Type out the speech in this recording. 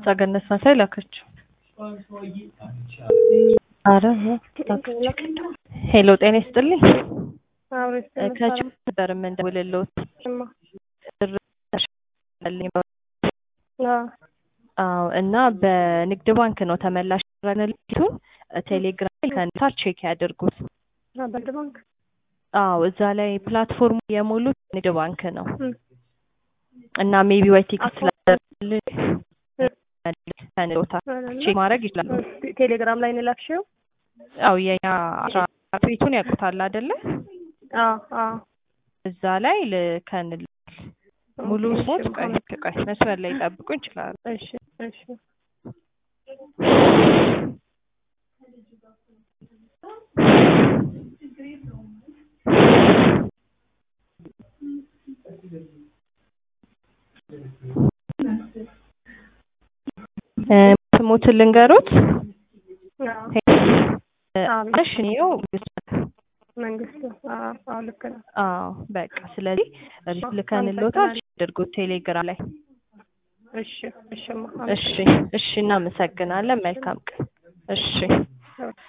ገነት መሳይ ላከችው። አረ ሄሎ ጤና ይስጥልኝ። ከች ነበር የምንደውልልዎት አዎ እና በንግድ ባንክ ነው ተመላሽ ረንልቱን ቴሌግራም ላይ ከነሳር ቼክ ያድርጉት። በንግድ ባንክ አዎ እዛ ላይ ፕላትፎርሙ የሞሉት ንግድ ባንክ ነው እና ሜቢ ወይ ቴክስት ስላደረግልኝ ከንዶታ ቼክ ማድረግ ይችላሉ። ቴሌግራም ላይ ነው የላክሽው? አዎ የኛ አስራ አራት ቤቱን ያውቁታል አይደለ? አዎ አዎ እዛ ላይ ልከንል ሙሉ ስሞት ቆይ ቆይ መስመር ላይ ጠብቁ ይችላሉ። እሺ እሺ ስሞትን ልንገሩት አዎ እሺ ነው መንግስቱ አዎ አዎ ልክ ነው። አዎ በቃ ስለዚህ ልከንልዎታል አድርጉት ቴሌግራም ላይ እሺ እሺማ እሺ እሺ እናመሰግናለን መልካም ቀን እሺ